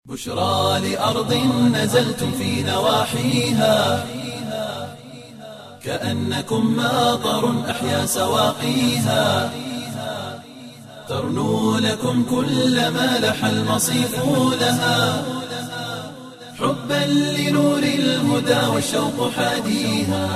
بشرى لأرض نزلتم في نواحيها كأنكم ماطر أحيا سواقيها ترنو لكم كل ما لح المصيف لها حبا لنور الهدى والشوق حاديها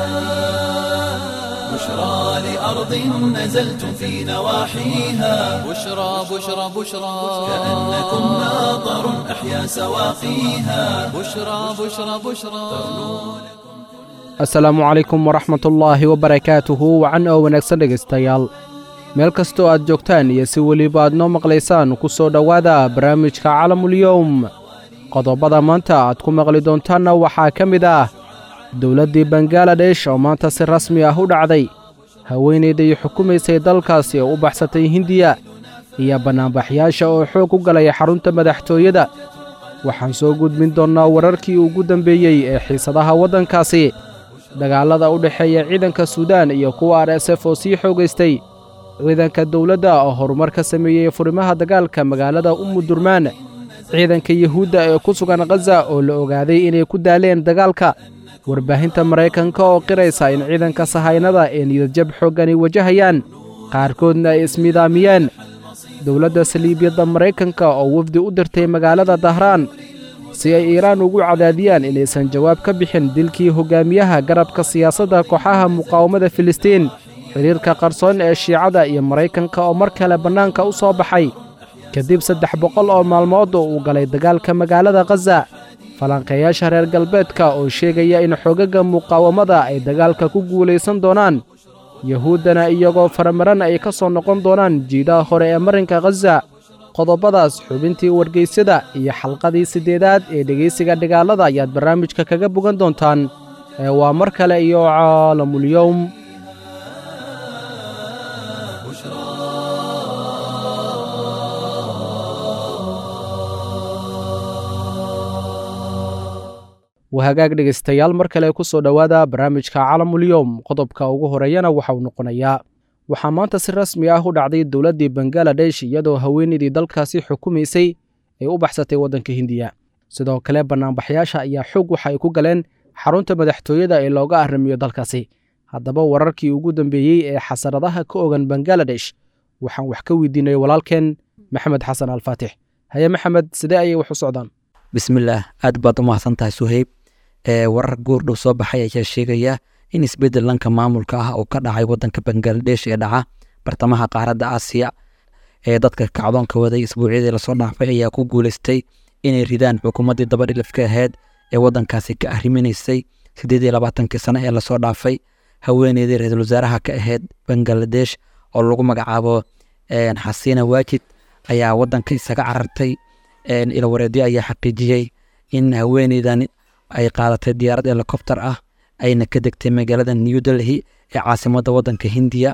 بشرى لأرض نزلتم في نواحيها بشرى بشرى بشرى كأنكم ماطر أحيا سواقيها بشرى بشرى بشرى asalaamu calaykum waraxmatullaahi wabarakaatuhu wacan oo wanaagsan dhegaystayaal meel kastoo aad joogtaan iyo si weliba aad noo maqlaysaan ku soo dhowaada barnaamijka calamulyowm qodobada maanta aad ku maqli doontaanna waxaa ka mid ah dowladdii bangaladesh oo maanta si rasmi ah u dhacday haweenayday xukumaysay dalkaasi oo u baxsatay hindiya iyo bannaanbaxyaasha oo xoog u galay xarunta madaxtooyada waxaan soo gudbin doonnaa wararkii ugu dambeeyey ee xiisadaha waddankaasi dagaallada u dhexeeya ciidanka suudaan iyo kuwa r s f oo sii xoogaystay ciidanka dowladda oo horumar ka sameeyey furimaha dagaalka magaalada umudurmaan ciidanka yuhuudda ee ku sugan khaza oo la ogaaday inay ku daaleen dagaalka warbaahinta maraykanka oo qiraysa in ciidanka sahaynada ee niyadjab xooggani wajahayaan qaarkoodna ay ismidaamiyeen dowladda saliibiyadda maraykanka oo wafdi u dirtay magaalada dahraan si ay iiraan ugu cadaadiyaan inaysan jawaab ka bixin dilkii hoggaamiyaha garabka siyaasadda kooxaha muqaawamada filistiin xidhiirka qarsoon ee shiicada iyo maraykanka oo mar kale bannaanka u soo baxay kadib saddex boqol oo maalmood oo uu galay dagaalka magaalada khaza falanqeeyaasha reer galbeedka oo sheegaya in xogagga muqaawamada ay dagaalka ku guulaysan doonaan yuhuuddana iyagoo faramaran ay ka soo noqon doonaan jiidaha hore ee marinka khaza qodobadaas xubintii wargeysyada iyo xalqadii siddeedaad ee dhegaysiga dhigaalada ayaad barnaamijka kaga bogan doontaan ee waa mar kale iyo caalamulyowm wahagaag dhegaystayaal mar kale ku soo dhowaada barnaamijka calamulyowm qodobka ugu horeeyana waxauu noqonayaa waxaa maanta si rasmi ah u dhacday dowladdii bangaladesh iyadoo haweenaydii dalkaasi xukumaysay ay u baxsatay waddanka hindiya sidoo kale bannaanbaxyaasha ayaa xoog waxa ay ku galeen xarunta madaxtooyada ee looga arrimiyo dalkaasi haddaba wararkii ugu dambeeyey ee xasaradaha ka ogan bangaladesh waxaan wax ka weydiinay walaalkeen maxamed xasan alfaatix haye maxamed sidee ayay wax u socdaan bismillaah aad baad u mahadsan tahay suheyb ee warar goordhow soo baxay ayaa sheegaya in isbeddel dhanka maamulka ah oo ka dhacay waddanka bangaladesh ee dhaca bartamaha qaaradda aasiya ee dadka kacdoonka waday isbuucyadii lasoo dhaafay ayaa ku guuleystay inay ridaan xukuumaddii dabadhilifka ahayd ee waddankaasi ka arriminaysay siddeed iyo labaatankii sano ee lasoo dhaafay haweeneydii ra-iisul wasaaraha ka ahayd bangaladesh oo lagu magacaabo xasiina waajid ayaa waddanka isaga carartay ilawareedyo ayaa xaqiijiyey in haweeneydan ay qaadatay diyaarad helikobter ah ayna ka degtay magaalada new delhi ee caasimadda waddanka hindiya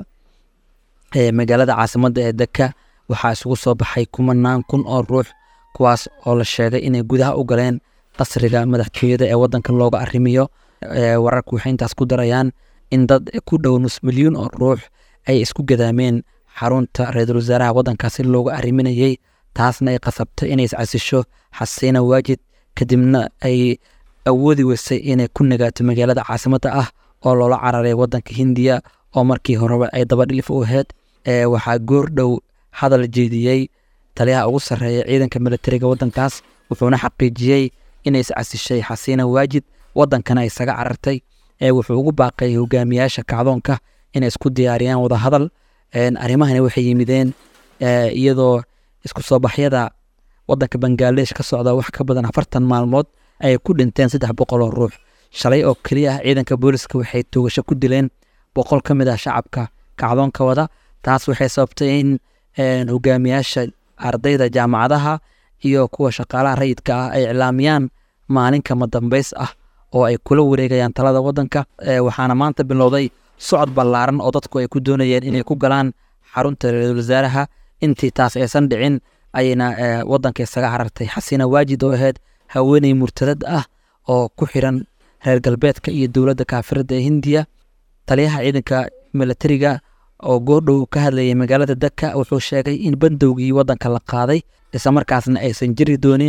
magaalada caasimadda ee deka waxaa isugu soo baxay kumanaan kun oo ruux kuwaas oo la sheegay inay gudaha u galeen qasriga madaxtooyada ee waddanka looga arrimiyo wararku waxay intaas ku darayaan in dad ku dhow nus milyuun oo ruux ay isku gadaameen xarunta ra-iisul wasaaraha waddankaasi looga arriminayey taasna ay qasabtay inay iscasisho xasiina waajid kadibna ay awoodi weysay inay ku nagaato magaalada caasimadda ah oo loola cararay waddanka hindiya oo markii horeba ay dabadhilif u ahayd waxaa goor dhow hadal jeediyey taliyaha ugu sarreeya ciidanka militariga waddankaas wuxuuna xaqiijiyey inay iscasishay xasiina waajid waddankana isaga carartay wuxuu ugu baaqay hogaamiyaasha kacdoonka inay isku diyaariyaan wadahadal arrimahani waxay yimideen iyadoo isku soo baxyada waddanka bangaladesh ka socda wax ka badan afartan maalmood ayay ku dhinteen saddex boqol oo ruux shalay oo keliya ah ciidanka booliska waxay toogasho ku dileen boqol ka mid ah shacabka kacdoonka wada taas waxay sababtay in hogaamiyaasha ardayda jaamacadaha iyo kuwa shaqaalaha rayidka ah ay iclaamiyaan maalin kama dambays ah oo ay kula wareegayaan talada waddanka waxaana maanta bilowday socod ballaaran oo dadku ay ku doonayeen inay ku galaan xarunta ra-iisul wasaaraha intii taas aysan dhicin ayayna waddanka isaga carartay xasiina waajid oo ahayd haweeney murtadad ah oo ku xiran reer galbeedka iyo dowladda kaafirada ee hindiya taliyaha ciidanka milatariga oo goordhow ka hadlayay magaalada daka wuxuu sheegay in bandowgii waddanka la qaaday islamarkaasna aysan jiri doonin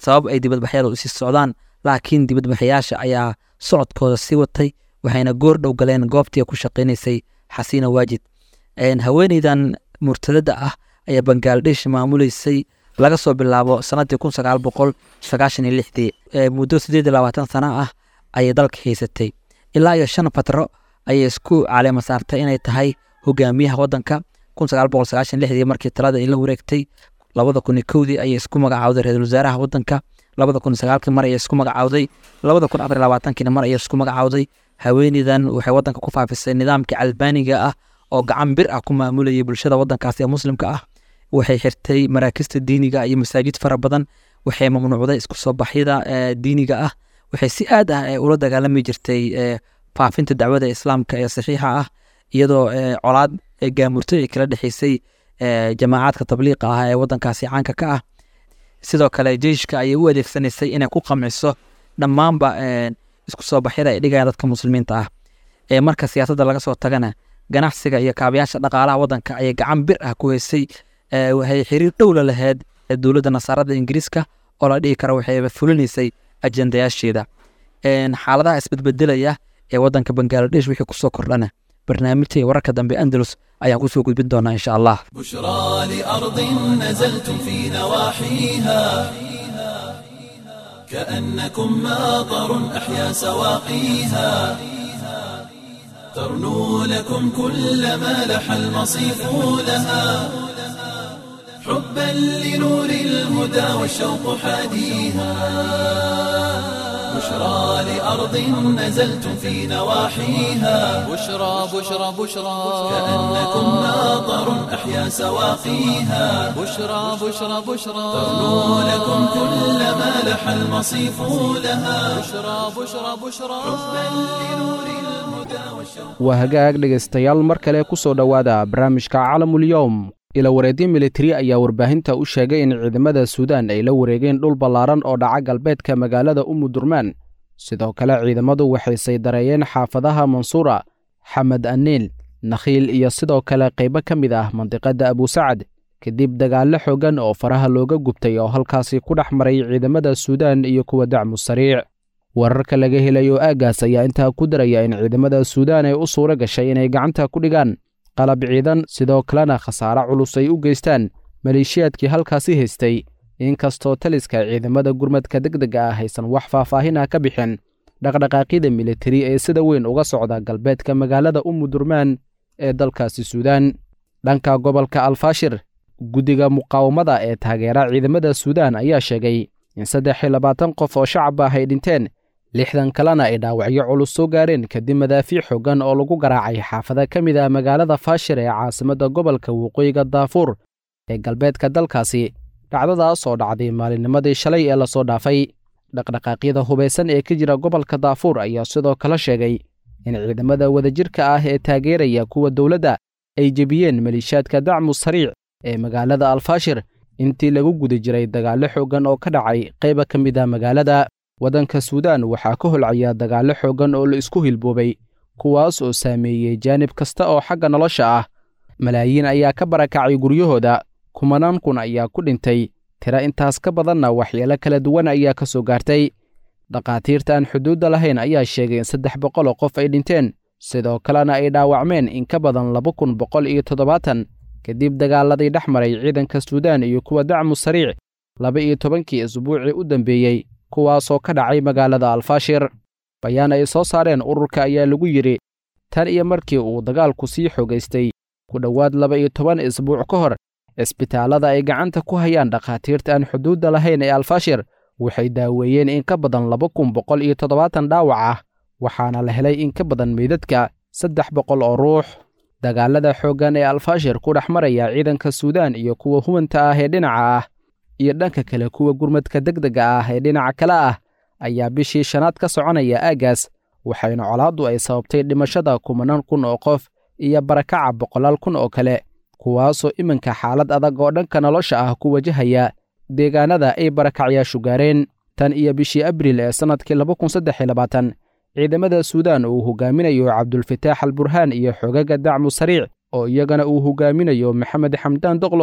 sabab ay dibadbaxyadu usii socdaan laakiin dibadbaxayaasha ayaa socodkooda sii watay waxayna goor dhow galeen goobtii ku shaqaynaysay xasiina waajid haweeneydan murtadada ah ayaa bangaladesh maamuleysay laga soo bilaabo sanadii kun sagaal boqol sagaashan iyo lixdii muddo sideed iyo labaatan sana ah ayay dalka haysatay ilaa iyo shan fatro ayay isku caleema saartay inay tahay hogaamiyaha wadanka kun sagaal boqol sagaashan lixdii markii talada ay la wareegtay labada kun iyo kowdii ayay isku magacaawday ra-iisul wasaaraha wadanka labada kun iyo sagaalkii mar ayay isku magacaawday labada kun afar iyo labaatankiina mar ayay isku magacaawday haweeneydan waxay wadanka ku faafisay nidaamkii albaaniga ah oo gacan bir ah ku maamulayay bulshada wadankaasi ee muslimka ah waxay xirtay maraakista diiniga iyo masaajid fara badan waxay mamnuucday isku soo baxyada diiniga ah waxay si aad ah ula dagaalami jirtay faafinta dacwada islaamka ee saxiixa ah iyadoo colaad gaamurto ay kala dhexeysay jamaacaadka tabliiqa ah ee wadankaasi caanka ka ah sidoo kale jeyshka ayay u adeegsanaysay inay ku qamciso dhammaanba isku soo baxyada ay dhigayaan dadka muslimiinta ah ee marka siyaasadda laga soo tagana ganacsiga iyo kaabayaasha dhaqaalaha wadanka ayay gacan bir ah ku heysay waxay xiriir dhowla lahayd dowladda nasaarada ingiriiska oo la dhihi karo waxayba fulinaysay ajendayaasheeda xaaladaha isbedbedelaya ee wadanka bangaladesh wixii kusoo kordhana barnaamijta iyo wararka dambe andalus ayaan kusoo gudbin doonaa insha allah بشرى لأرض نزلتم في نواحيها كأنكم ماطر أحيا سواقيها ترنو لكم كل ما لح المصيف لها حبا لنور الهدى والشوق حاديها بشرى لأرض نزلتم في نواحيها بشرى بشرى بشرى كأنكم ماطر أحيا سواقيها بشرى بشرى بشرى ترنو لكم كل ما لح المصيف لها بشرى بشرى بشرى waa hagaag dhegaystayaal mar kale ku soo dhowaada barnaamijka calamulyowm ila wareedyo militari ayaa warbaahinta u sheegay in ciidamada suudaan ay la wareegeen dhul ballaaran oo dhaca galbeedka magaalada umudurmaan sidoo kale ciidamadu waxay saydareeyeen xaafadaha mansuura xamed aniil nakhiil iyo sidoo kale qaybo ka mid ah mandiqadda abusacad kadib dagaallo xooggan oo faraha looga gubtay oo halkaasi ku dhex maray ciidamada suudaan iyo kuwa dacmu sariic wararka laga helayo aaggaas ayaa intaa ku daraya in ciidamada suudaan ay u suuro gashay inay gacanta ku dhigaan qalab ciidan sidoo kalena khasaare culus ay u geystaan maleeshiyaadkii halkaasi haystay inkastoo taliska ciidamada gurmadka degdega ah aysan wax faahfaahin ah ka bixin dhaqdhaqaaqyada militari ee sida weyn uga socda galbeedka magaalada umudurmaan ee dalkaasi suudaan dhanka gobolka alfaashir guddiga muqaawamada ee taageera ciidamada suudaan ayaa sheegay in saddex iyo labaatan qof oo shacab ah ay dhinteen lixdan kalena ay dhaawacyo culus soo gaareen kadib madaafiic xooggan oo lagu garaacay xaafada ka mid ah magaalada faashir ee caasimadda gobolka waqooyiga daafuur ee galbeedka dalkaasi dhacdadaas oo dhacday maalinnimadii shalay ee lasoo dhaafay dhaqdhaqaaqyada hubaysan ee ka jira gobolka daafuur ayaa sidoo kale sheegay in ciidamada wadajirka ah ee taageeraya kuwa dowladda ay jebiyeen maliishaadka dacmu sariic ee magaalada alfaashir intii lagu guda jiray dagaallo xooggan oo ka dhacay qayba ka mid ah magaalada waddanka suudaan waxaa ka holcaya dagaallo xooggan oo la isku hilboobay kuwaas oo saameeyey jaanib kasta oo xagga nolosha ah malaayiin ayaa ka barakacay guryahooda kumanaan kun ayaa ku dhintay tira intaas ka badanna waxyeelo kala duwan ayaa ka soo gaartay dhakhaatiirta aan xuduudda lahayn ayaa sheegay in saddex boqol oo qof ay dhinteen sidoo kalena ay dhaawacmeen in ka badan laba kun boqol iyo toddobaatan kadib dagaaladii dhex maray ciidanka suudaan iyo kuwa dacmu sariic laba iyo tobankii isbuucii u dambeeyey kuwaasoo ka dhacay magaalada alfaashir bayaan ay soo saareen ururka ayaa lagu yidhi tan iyo markii uu dagaalku sii xogaystay ku dhowaad laba iyo toban isbuuc ka hor cisbitaallada ay gacanta ku hayaan dhakhaatiirta aan xuduudda lahayn ee alfaashir waxay daaweeyeen in ka badan laba kun boqol iyo toddobaatan dhaawac ah waxaana la helay in ka badan meydadka saddex boqol oo ruux dagaalada xooggan ee alfaashir ku dhex maraya ciidanka suudaan iyo kuwa huwanta ah ee dhinaca ah iyo dhanka kale kuwa gurmadka degdega ah ee dhinaca kale ah ayaa bishii shanaad ka soconaya aaggaas waxayna colaaddu ay sababtay dhimashada kumanaan kun oo qof iyo barakaca boqolaal kun oo kale kuwaasoo iminka xaalad adag oo dhanka nolosha ah ku wajahaya deegaanada ay barakacyaashu gaareen tan iyo bishii abriil ee sannadkii laba kun saddex iyo labaatan ciidamada suudaan uu hogaaminayo cabdulfataax al burhaan iyo xogaga dacmu sariic oo iyagana uu hogaaminayo maxamed xamdaan doqlo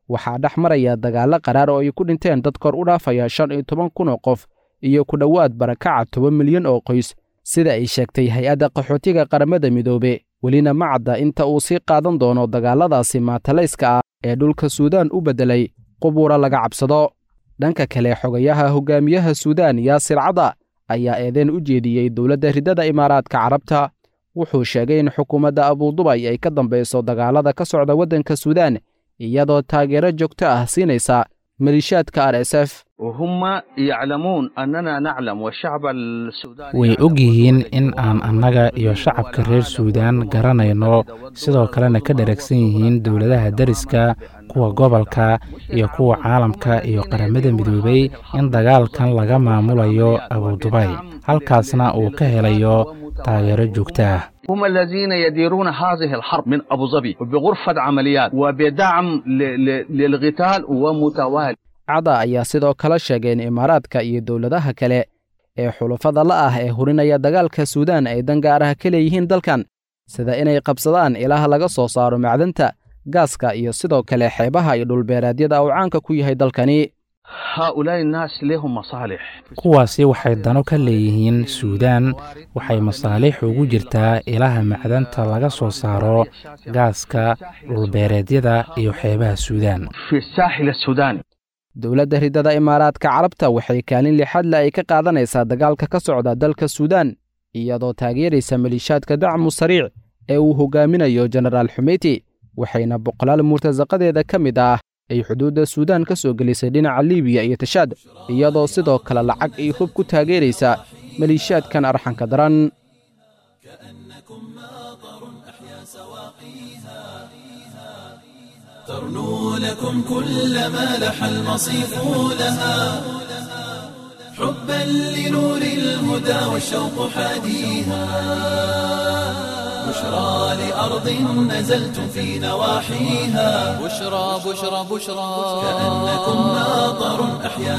waxaa dhex maraya dagaallo qaraar oo ay ku dhinteen dad kor u dhaafaya shan iyo toban kun oo qof iyo ku dhowaad barakaca toban milyan oo qoys sida ay sheegtay hay-adda qaxootiga qaramada midoobe welina ma cadda inta uu sii qaadan doono dagaalladaasi maatalayska ah ee dhulka suudaan u beddelay qubuura laga cabsado dhanka kale xogayaha hogaamiyaha suudaan yaasir cada ayaa eedeen u jeediyey dowladda riddada imaaraadka carabta wuxuu sheegay in xukuumadda abuudubay ay ka dambayso dagaallada ka socda waddanka suudaan iyadoo taageero joogto ah siinaysa maliishaadka r s f وهم يعلمون أننا نعلم والشعب السوداني way og yihiin in aan annaga iyo shacabka reer suudaan garanayno sidoo kalena ka dheragsan yihiin dowladaha deriska kuwa gobolka iyo kuwa caalamka iyo qaramada midoobay in dagaalkan laga maamulayo abudubay halkaasna uu ka helayo taageero joogto ah هم الذين يديرون هذه الحرب من أبو ظبي وبغرفة عمليات وبدعم ل- ل- للقتال ومتوالي cada ayaa sidoo kale sheegay in imaaraadka iyo dowladaha kale ee xulafada la ah ee hurinaya dagaalka suudaan ay dan gaar ah ka leeyihiin dalkan sida inay qabsadaan ilaha laga soo saaro macdanta gaaska iyo sidoo kale xeebaha iyo dhulbeeraadyada uu caanka ku yahay dalkani هؤلاء الناس لهم مصالح kuwaasi waxay dano ka leeyihiin suudaan waxay masaaliix ugu jirtaa ilaha macdanta laga soo saaro gaaska dhulbeereedyada iyo xeebaha suudaan في الساحل السوداني dowladda riddada imaaraadka carabta waxay kaalin lixadle ay ka qaadanaysaa dagaalka ka socda dalka suudaan iyadoo taageeraysa maliishaadka dacmu sariic ee uu hogaaminayo jenaraal xumeyti waxayna boqolaal murtasaqadeeda ka mid ah ay xuduudda suudaan ka soo gelisay dhinaca liibiya iyo tashaad iyadoo sidoo kale lacag iyo hub ku taageeraysa maliishaadkan arxanka daran ترنو لكم كل ما لح المصيف لها حبا لنور الهدى والشوق حاديها بشرى لأرض نزلتم في نواحيها بشرى بشرى بشرى كأنكم ماطر أحيا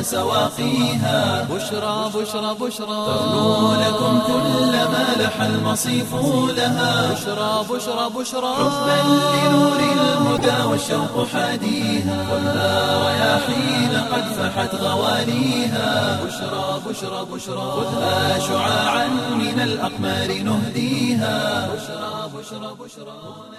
سواقيها بشرى بشرى بشرى ترنو لكم كل ما لح المصيف لها بشرى بشرى بشرى حبا لنور الهدى والشوق حاديها خذها رياحين قد فحت غواليها بشرى بشرى بشرى خذها شعاعا من الأقمار نهديها بشرى بشرى بشرى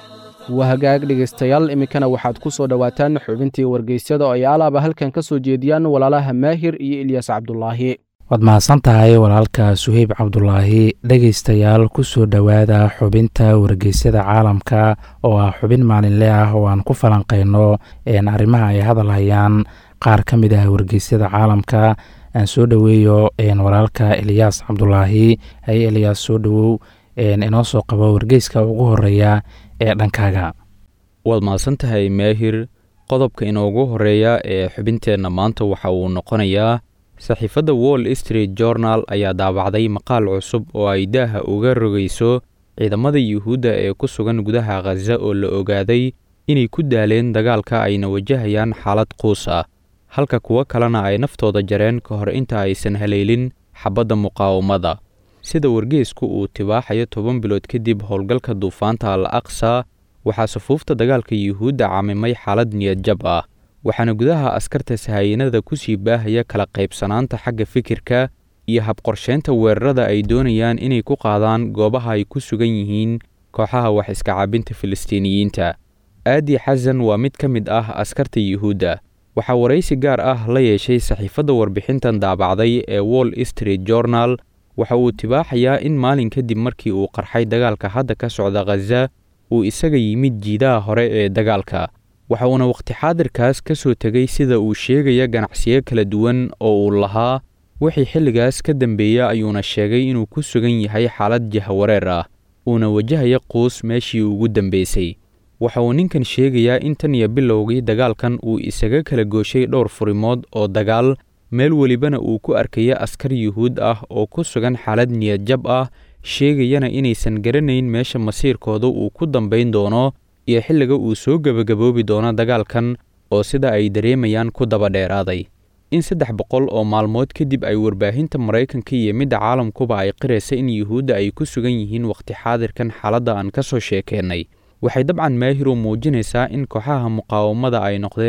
waa hagaag dhegaystayaal iminkana waxaad ku soo dhowaataan xubintii wargeysyada oo ay alaaba halkan ka soo jeediyaan walaalaha maahir iyo ilyas cabdulaahi waad mahadsan tahay walaalka suheyb cabdulaahi dhegaystayaal ku soo dhowaada xubinta wargeysyada caalamka oo ah xubin maalinle ah oo aan ku falanqayno een arrimaha ay hadal hayaan qaar ka mid ah wargeysyada caalamka aan soo dhoweeyo een walaalka eliyaas cabdulaahi hay eliyaas soo dhowow een inoo soo qabo wargeyska ugu horeeya ee dhankaaga waad mahadsan tahay maahir qodobka inoogu horeeya ee xubinteenna maanta waxa uu noqonayaa saxiifadda wall street journal ayaa daabacday maqaal cusub oo ay daaha uga rogayso ciidamada yuhuudda ee ku sugan gudaha khaza oo la ogaaday inay ku daaleen dagaalka ayna wajahayaan xaalad quus ah halka kuwo kalena ay naftooda jareen ka hor inta aysan haleelin xabadda muqaawamada sida wargeesku uu tibaaxayo toban bilood kadib howlgalka duufaanta al aqsa waxaa sufuufta dagaalka yuhuudda camimay xaalad niyadjab ah waxaana gudaha askarta sahayanada ku sii baahaya kala qaybsanaanta xagga fikirka iyo habqorsheynta weerarada ay doonayaan inay ku qaadaan goobaha ay ku sugan yihiin kooxaha wax iska caabinta filistiiniyiinta aadi xasan waa mid ka mid ah askarta yuhuudda waxaa waraysi gaar ah la yeeshay saxiifadda warbixintan daabacday ee wall street journal waxa uu tibaaxayaa in maalin kadib markii uu qarxay dagaalka hadda ka socda khaza uu isaga yimid jiidaha hore ee dagaalka waxa uuna wakhti xaadirkaas ka soo tegay sida uu sheegaya ganacsiyo kala duwan oo uu lahaa wixii xilligaas ka dambeeya ayuuna sheegay inuu ku sugan yahay xaalad jahawareer ah uuna wajahaya quus meeshii ugu dambeysay waxa uu ninkan sheegayaa in tan iyo bilowgii dagaalkan uu isaga kala gooshay dhowr furimood oo dagaal meel welibana uu ku arkaya askar yuhuud ah oo ku sugan xaalad niyadjab ah sheegayana inaysan garanayn meesha masiirkooda uu ku dambayn doono iyo xilliga uu soo gebagaboobi doono dagaalkan oo sida ay dareemayaan ku daba dheeraaday in saddex boqol oo maalmood kadib ay warbaahinta maraykanka iyo midda caalamkuba ay qiraysa in yuhuudda ay ku sugan yihiin wakhti xaadirkan xaaladda aan ka soo sheekeennay waxay dabcan maahiru muujinaysaa in kooxaha muqaawamada ay noqdeen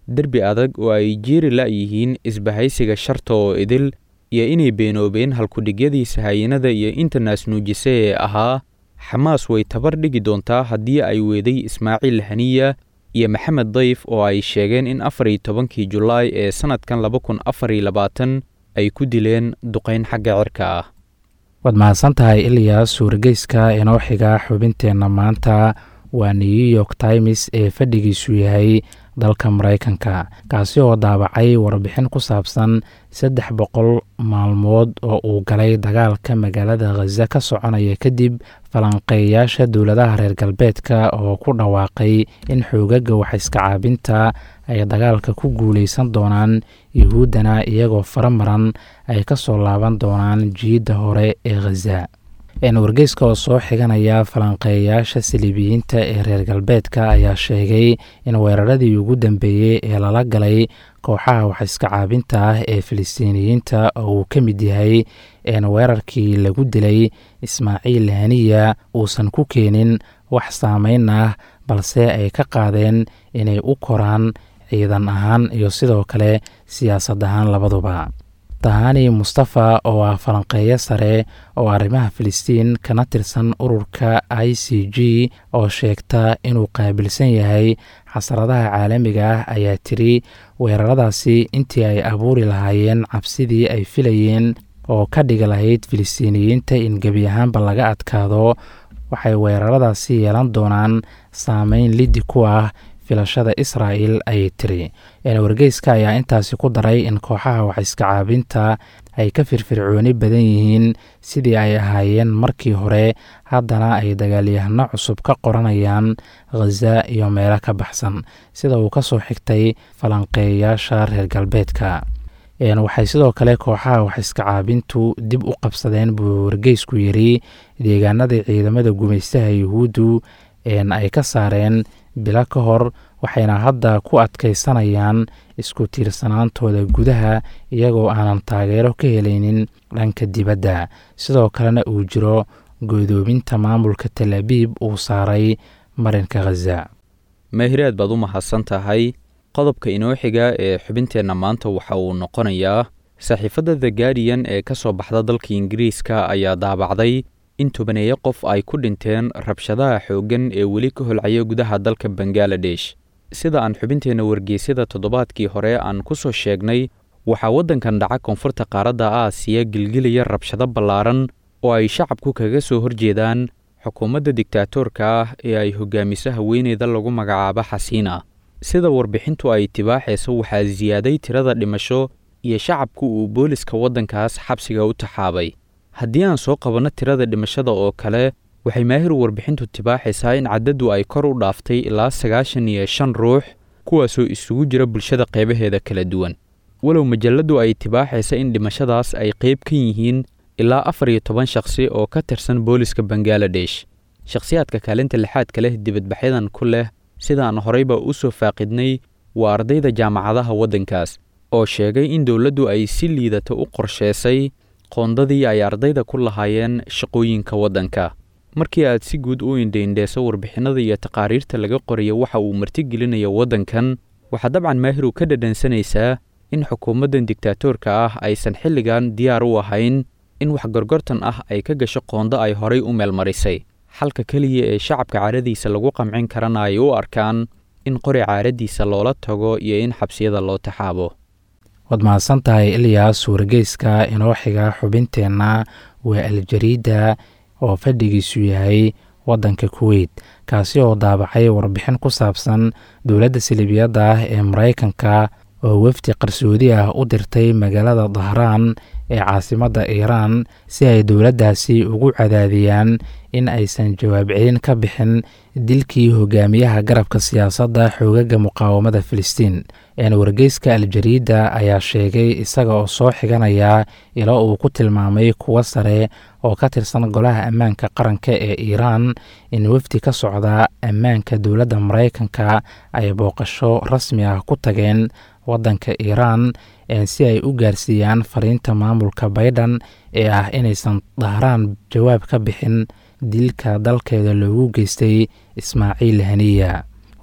derbi adag oo ay jeeri la'yihiin isbahaysiga sharta oo idil iyo inay beenoobeen halkudhigyadii sahayanada iyo intanas nuujise ee ahaa xamaas way tabar dhigi doontaa haddii ay weeday ismaaciil haniya iyo maxamed dayf oo ay sheegeen in afar iyo tobankii julaay ee sannadkan laba kun afar iyo labaatan ay ku dileen duqayn xagga cirka ah waad mahadsan tahay ilyaas wargeyska inoo xiga xubinteenna maanta waa new york times ee fadhigiisu yahay dalka maraykanka kaasi oo daabacay warbixin ku saabsan saddex boqol maalmood oo uu galay dagaalka magaalada khaza ka soconaya kadib falanqeeyaasha dowladaha reer galbeedka oo ku dhawaaqay in xoogaga waxiska caabinta ay dagaalka ku guuleysan doonaan yuhuuddana iyagoo faramaran ay ka soo laaban doonaan jiidda hore ee khaza wargeyska oo soo xiganaya falanqeeyayaasha saliibiyiinta ee reer galbeedka ayaa sheegay in weeraradii ugu dambeeyey ee lala galay kooxaha waxiska caabinta ah ee filistiiniyiinta oo uu ka mid yahay weerarkii lagu dilay ismaaciil haniya uusan ku keenin wax saameyn ah balse ay ka qaadeen inay u koraan ciidan ahaan iyo sidoo kale siyaasad ahaan labaduba tahani mustafa oo ah falanqeeyo sare oo arrimaha filistiin kana tirsan ururka i c g oo sheegta inuu qaabilsan yahay xasradaha caalamiga ah ayaa tiri weeraradaasi intii ay abuuri lahaayeen cabsidii ay filayeen oo ka dhigi lahayd filistiiniyiinta in gebi ahaanba laga adkaado waxay weeraradaasi yeelan doonaan saameyn liddi ku ah filashada israa'el ayay tiri wargeyska ayaa intaasi ku daray in kooxaha waxiska caabinta ay ka firfircooni badan yihiin sidii ay ahaayeen markii hore haddana ay dagaalyahano cusub ka qoranayaan khaza iyo meelo ka baxsan sida uu ka soo xigtay falanqeeyayaasha reer galbeedka waxay sidoo kale kooxaha waxiska caabintu dib u qabsadeen buu wargeysku yiri deegaanadii ciidamada gumaystaha yuhuuddu ay ka saareen bilo ka hor waxayna hadda ku adkaysanayaan isku tiirsanaantooda gudaha iyagoo aanan taageero ka helaynin dhanka dibadda sidoo kalena uu jiro goodoominta maamulka tel abiib uu saaray marinka khaza maahiraad baad u mahadsan tahay qodobka inoo xiga ee xubinteenna maanta waxa uu noqonayaa saxiifadda the guardian ee ka soo baxda dalka ingiriiska ayaa daabacday in tobaneeyo qof ay ku dhinteen rabshadaha xooggan ee weli ka holcaya gudaha dalka bangaladesh sida aan xubinteenna wargeysyada toddobaadkii hore aan ku soo sheegnay waxaa waddankan dhaca koonfurta qaaradda aasiya gilgilaya rabshado ballaaran oo ay shacabku kaga soo horjeedaan xukuumadda digtaatoorka ah ee ay hogaamiso haweeneyda lagu magacaabo xasiina sida warbixintu ay tibaaxayso waxaa siyaaday tirada dhimasho iyo shacabku uu booliska waddankaas xabsiga u taxaabay haddii aan soo qabanno tirada dhimashada oo kale waxay maahir warbixintu tibaaxaysaa in caddadu ay kor u dhaaftay ilaa sagaashan iyo shan ruux kuwaasoo isugu jira bulshada qaybaheeda kala duwan walow majalladdu ay tibaaxaysa in dhimashadaas ay qayb ka yihiin ilaa afar iyo toban shakhsi oo ka tirsan booliska bangaladesh shakhsiyaadka kaalinta lixaadka leh dibadbaxyadan ku leh sidaan horeyba u soo faaqidnay waa ardayda jaamacadaha waddankaas oo sheegay in dowladdu ay si liidata u qorsheysay qoondadii ay ardayda ku lahaayeen shaqooyinka waddanka markii aad si guud u indhaindheeso warbixinada iyo taqaariirta laga qorayo waxa uu martigelinayo waddankan waxaa dabcan maahiru ka dhadhansanaysaa in xukuumaddan digtaatoorka ah aysan xilligan diyaar u ahayn in wax gorgortan ah ay ka gasho qoondo ay horay u meelmarisay xalka keliya ee shacabka caaradiisa lagu qamcin karana ay u arkaan in qori caaradiisa loola tago iyo in xabsiyada loo taxaabo waad mahadsan tahay ilyaas wargeyska inoo xiga xubinteenna waa aljariida oo fadhigiisu yahay waddanka kuweyt kaasi oo daabacay warbixin ku saabsan dowladda salibiyadda ah ee maraykanka oo wefdi qarsoodi ah u dirtay magaalada dahraan ee caasimadda iiraan si ay dowladdaasi ugu cadaadiyaan in aysan jawaab celin ka bixin dilkii hogaamiyaha garabka siyaasadda xoogaga muqaawamada filistiin wargeyska aljariida ayaa sheegay isaga oo soo xiganaya ilo uu ku tilmaamay kuwo sare oo ka tirsan golaha ammaanka qaranka ee iiraan in wefdi ka socda ammaanka dowladda maraykanka ay booqasho rasmi ah ku tageen waddanka iiraan si ay u gaarsiiyaan fariinta maamulka baydhan ee ah inaysan dahraan jawaab ka bixin dilka dalkeeda loogu geystay ismaaciil haniya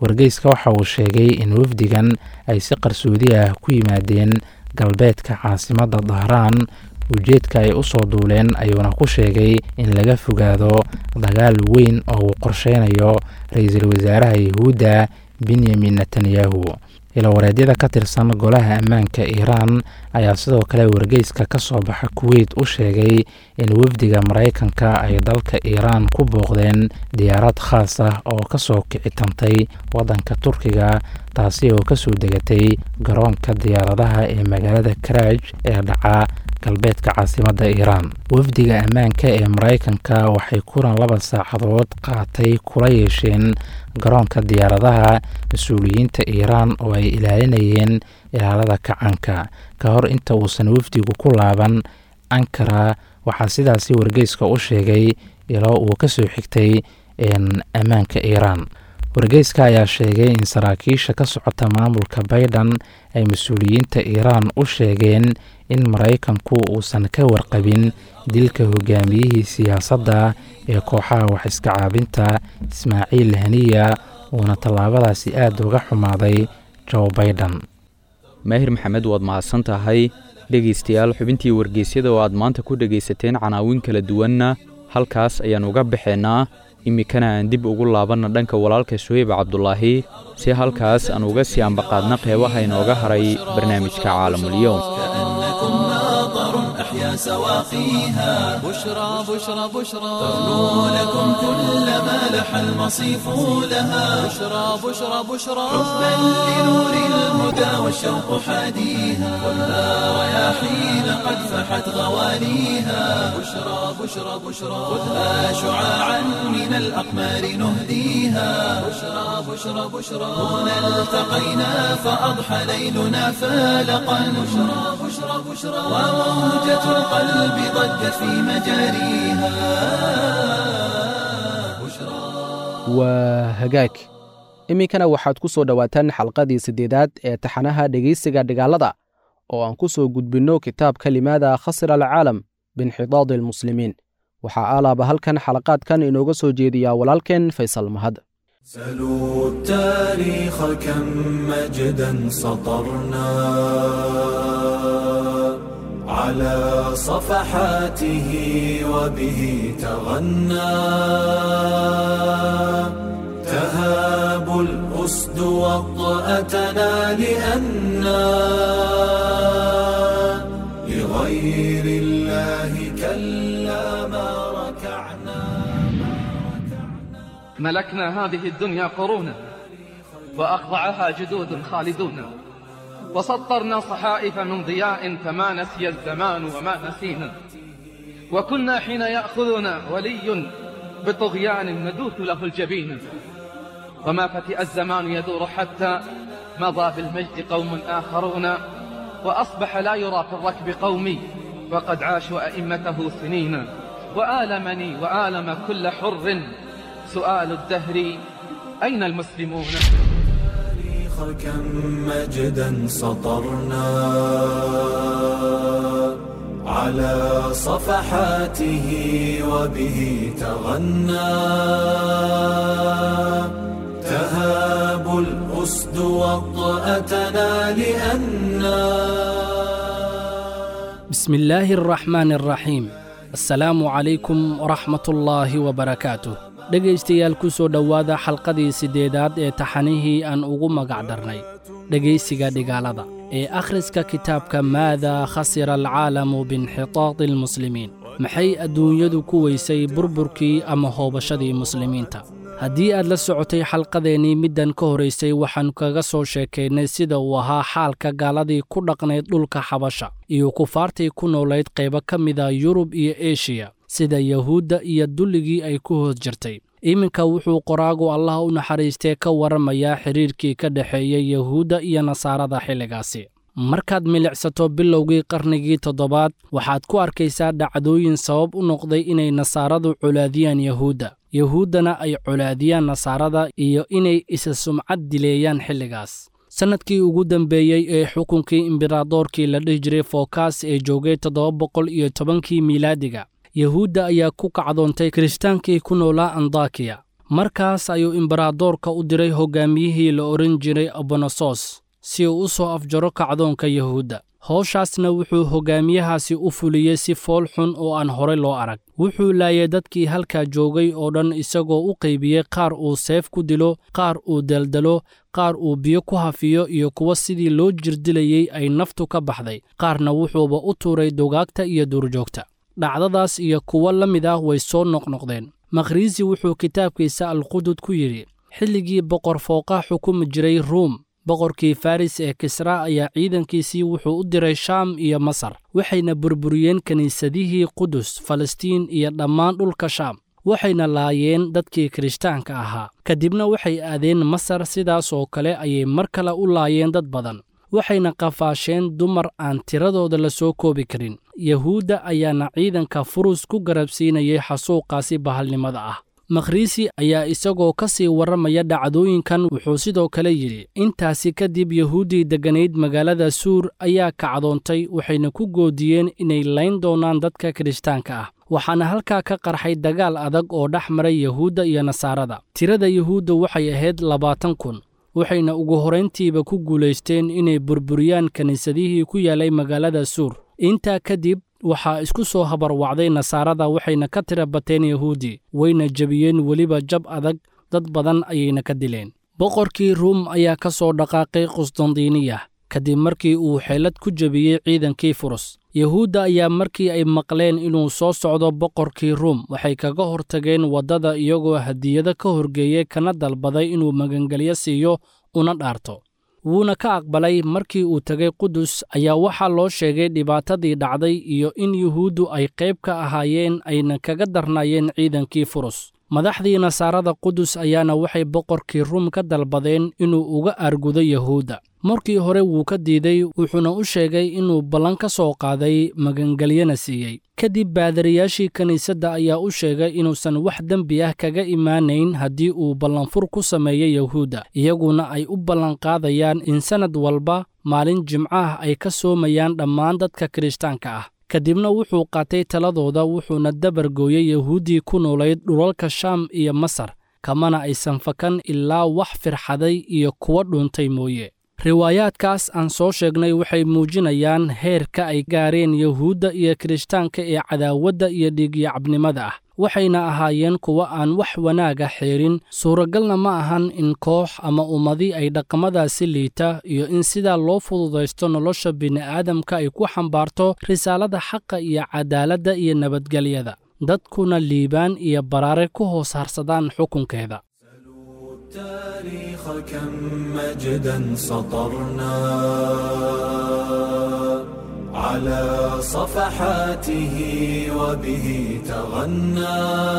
wargeyska waxa uu sheegay in wafdigan ay si qarsoodi ah ku yimaadeen galbeedka caasimadda dahraan ujeedka ay u soo duuleen ayuuna ku sheegay in laga fogaado dagaal weyn oo uu qorsheynayo ra-iisul wasaaraha yahuudda benyamin netanyahu ilawareedyada ka tirsan golaha ammaanka iiraan ayaa sidoo kale wargeyska ka soo baxa kuweyt u sheegay in wafdiga maraykanka ay dalka iiraan ku booqdeen diyaarad khaas ah oo kasoo kicitantay waddanka turkiga taasi oo kasoo degatay garoonka diyaaradaha ee magaalada karaaj ee dhaca galbeedka caasimadda iiraan wafdiga ammaanka ee maraykanka waxay kulan laba saacadood qaatay kula yeesheen garoonka diyaaradaha mas-uuliyiinta iiraan oo ay ilaalinayeen ilaalada kacanka ka hor inta uusan wafdigu ku laaban ankara waxaa sidaasi wargeyska u sheegay iloo uu ka soo xigtay ammaanka iiraan wargeyska ayaa sheegay in saraakiisha ka socota maamulka bayden ay mas-uuliyiinta iiraan u sheegeen in maraykanku uusan ka warqabin dilka hogaamiyihii siyaasadda ee kooxaha wax iska caabinta ismaaciil haniya uuna tallaabadaasi aada uga xumaaday joe baiden maahir maxamed waad mahadsan tahay dhegaystayaal xubintii wargeysyada oo aad maanta ku dhegaysateen canaawin kala duwanna halkaas ayaan uga baxeennaa iminkana aan dib ugu laabanna dhanka walaalka suheyb cabdulaahi si halkaas aan uga sii ambaqaadna qeybaha inooga haray barnaamijka caalamulyoom كأنكم ماطر أحيا سواقيها بشرى بشرى بشرى تغنو لكم كل ما لح المصيف لها بشرى بشرى بشرى حبا لنور الهدى والشوق حاديها خذها رياحين قد فحت غواليها بشرى بشرى بشرى خذها شعاعا من الأقمار نهديها بشرى بشرى بشرى هنا التقينا فأضحى ليلنا فالقا بشرى بشرى بشرى وموجة القلب ضجت في مجاريها بشرى waa hagaag iminkana waxaad ku soo dhowaataan xalqadii siddeedaad ee taxanaha dhegaysiga dhigaalada oo aan ku soo gudbinno kitaabka limaada khasira alcaalam biinxidaadi almuslimiin waxaa alaaba halkan xalaqaadkan inooga soo jeediyaa walaalkeen faysal mahad سلوا التاريخ كم مجدا سطرنا على صفحاته وبه تغنى تهاب الأسد وطأتنا لأنا لغير الله كلا ما ركعنا ملكنا هذه الدنيا قرونا وأخضعها جدود خالدون وسطرنا صحائف من ضياء فما نسي الزمان وما نسينا وكنا حين يأخذنا ولي بطغيان ندوث له الجبين وما فتئ الزمان يدور حتى مضى بالمجد قوم آخرون وأصبح لا يرى في الركب قومي وقد عاشوا أئمته سنين وآلمني وآلم كل حر سؤال الدهر أين المسلمون التاريخ كم مجدا سطرنا على صفحاته وبه تغنى تهاب الأسد وطأتنا لأنا بسم الله الرحمن الرحيم asalaamu calaykum waraxmatullaahi wabarakaatuh dhegaystayaal ku soo dhowaada xalqadii siddeedaad ee taxanihii aan ugu magac darnay dhegaysiga dhigaalada ee akhriska kitaabka maada khasira alcaalamu biinxitaadi almuslimiin maxay adduunyadu ku weysay burburkii ama hoobashadii muslimiinta haddii aad la socotay xalqadeennii middan ka horaysay waxaan kaga soo sheekaynay sida uu ahaa xaalka gaaladii ku dhaqnayd dhulka xabasha iyo kufaartii ku noolayd qaybo ka mida yurub iyo eshiya sida yahuudda iyo dulligii ay ku hoos jirtay iminka wuxuu qoraagu allah u naxariistee ka warramayaa xidhiirkii ka dhexeeyey yahuudda iyo nasaarada xilligaasi markaad milicsato bilowgii qarnigii toddobaad waxaad ku arkaysaa dhacdooyin sabab u noqday inay nasaaradu colaadiyaan yahuudda yahuuddana ay colaadiyaan nasaarada iyo inay isa sumcad dileeyaan xilligaas sannadkii ugu dambeeyey ee xukunkii imberadoorkii la dhihi jiray fokas ee joogay toddoba boqol iyo tobankii miilaadiga yahuudda ayaa ku kacdoontay kiristaankii ku noolaa andakiya markaas ayuu imbaradoorka u diray hoggaamiyihii la odhan jiray abonosos si uu u soo afjaro kacdoonka yuhuudda howshaasna wuxuu hoggaamiyahaasi u fuliyey si fool xun oo aan horey loo arag wuxuu laayay dadkii halkaa joogay oo dhan isagoo u qaybiyey qaar uu seef ku dilo qaar uu daldalo qaar uu biyo ku hafiyo iyo kuwa sidii loo jirdilayey ay naftu ka baxday qaarna wuxuuba u tuuray dugaagta iyo duurjoogta dhacdadaas iyo kuwo la mid ah way soo noqnoqdeen makhriisi wuxuu kitaabkiisa alqudud ku yidhi xilligii boqor fooqa xukumi jiray ruum boqorkii faris ee kisra ayaa ciidankiisii wuxuu u diray shaam iyo masar waxayna burburiyeen kiniisadihii qudus falastiin iyo dhammaan dhulka shaam waxayna laayeen dadkii kirishtaanka ahaa kadibna waxay aadeen masar sidaas oo kale ayay mar kale u laayeen dad badan waxayna qafaasheen dumar aan tiradooda la soo koobi karin yahuudda ayaana ciidanka furus ku garabsiinayay xasuuqaasi bahalnimada ah makhriisi ayaa isagoo ka sii warramaya dhacdooyinkan wuxuu sidoo kale yidhi intaasi kadib yahuuddii degganayd magaalada suur ayaa kacdoontay waxayna ku goodiyeen inay layn doonaan dadka kirishtaanka ah waxaana halkaa ka qarxay dagaal adag oo dhex maray yahuudda iyo nasaarada tirada yahuudda waxay ahayd labaatan kun waxayna ugu horrayntiiba ku guulaysteen inay burburiyaan kiniisadihii ku yaallay magaalada suur intaa kadib waxaa isku soo habarwacday nasaarada waxayna ka tira bateen yahuudi wayna jebiyeen weliba jab adag dad badan ayayna ka dileen boqorkii ruum ayaa ka soo dhaqaaqay qusdandiiniya kadib markii uu xeelad ku jebiyey ciidankii furus yahuudda ayaa markii ay maqleen inuu soo socdo boqorkii ruum waxay kaga hortageen waddada iyagoo hadiyado ka horgeeyey kana dalbaday inuu magangelyo siiyo una dhaarto wuuna ka aqbalay markii uu tegay qudus ayaa waxaa loo sheegay dhibaatadii dhacday iyo in yuhuuddu ay qayb ka ahaayeen ayna kaga darnaayeen ciidankii furus madaxdii nasaarada qudus ayaana waxay boqorkii ruum ka dalbadeen inuu uga aargudo yahuudda markii hore wuu ka diiday wuxuuna u sheegay inuu ballan ka soo qaaday magangelyana siiyey kadib baadariyaashii kiniisadda ayaa u sheegay inuusan wax dembi ah kaga imaanayn haddii uu ballanfur ku sameeyo yahuudda iyaguna ay u ballanqaadayaan in sannad walba maalin jimcaah ay ka soomayaan dhammaan dadka kirishtaanka ah kadibna wuxuu qaatay taladooda wuxuuna dabargooyey yahuuddii ku noolayd dhulalka shaam iyo masar kamana aysan fakan ilaa wax firxaday iyo kuwa dhuuntay mooye riwaayaadkaas aan soo sheegnay waxay muujinayaan heerka ay gaareen yahuudda iyo kirishtaanka ee cadaawadda iyo dhiigyacabnimada ah waxayna ahaayeen kuwa aan wax wanaaga xeerin suuragalna ma ahan in koox ama ummadi ay dhaqamadaasi liita iyo in sidaa loo fududaysto nolosha bini'aadamka ay ku xambaarto risaalada xaqa iyo cadaaladda iyo nabadgelyada dadkuna liibaan iyo baraare ku hoos harsadaan xukunkeeda التاريخ كم مجدا سطرنا على صفحاته وبه تغنى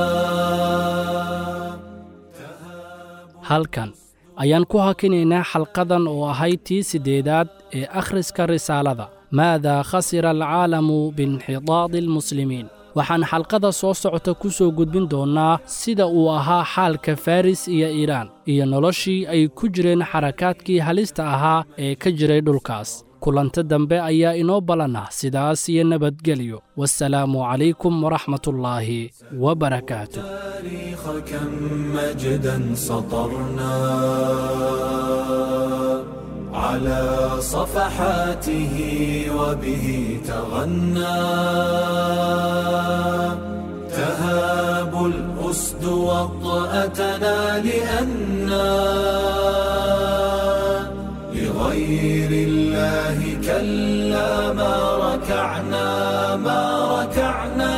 halkan ayaan ku hakinaynaa xalqadan oo ahayd tii siddeedaad ee akhriska risaalada maadaa khasira alcaalamu biinxidaadi almuslimiin waxaan xalqada soo socota ku soo gudbin doonnaa sida uu ahaa xaalka faris iyo iiraan iyo noloshii ay ku jireen xarakaadkii halista ahaa ee ka jiray dhulkaas kulanta dambe ayaa inoo ballanah sidaas iyo nabadgelyo wasalaamu calaykum waraxmatullaahi wabarakaatu التاريخ كم مجدا سطرنا على صفحاته وبه تغنى تهاب الأسد وطأتنا لأنا لغير الله كلا ما ركعنا ما ركعنا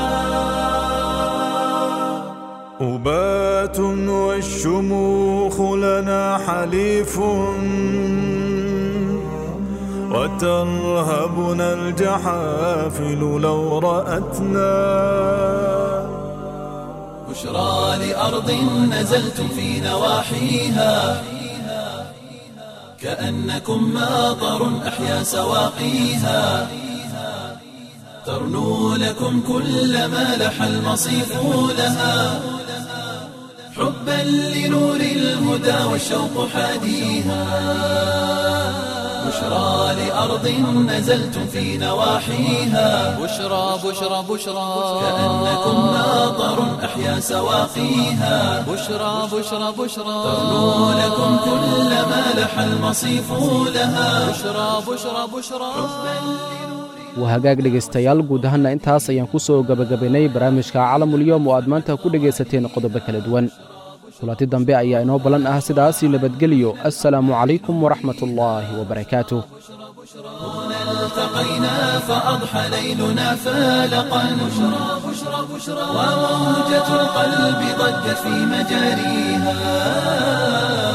أبات والشموخ لنا حليف وترهبنا الجحافل لو رأتنا بشرى لأرض نزلتم في نواحيها كأنكم ماطر أحيا سواقيها ترنو لكم كل ما لح المصيف لها حبا لنور الهدى والشوق حاديها بشرى لأرض نزلتم في نواحيها بشرى بشرى بشرى كأنكم ماطر أحيا سواقيها بشرى بشرى بشرى تغنو لكم كل ما لح المصيف لها بشرى بشرى بشرى waa hagaag dhegaystayaal guud ahaanna intaas ayaan ku soo gebagabaynay barnaamijka calamulyoom oo aad maanta ku dhegaysateen qodobo kala duwan kulanti dambe ayaa inoo ballan ah sidaasii nabadgeliyo assalaamu calaykum waraxmatullaahi wabarakaatuh التقينا فأضحى ليلنا فالقا بشرى بشرى بشرى وموجة القلب ضجت في مجاريها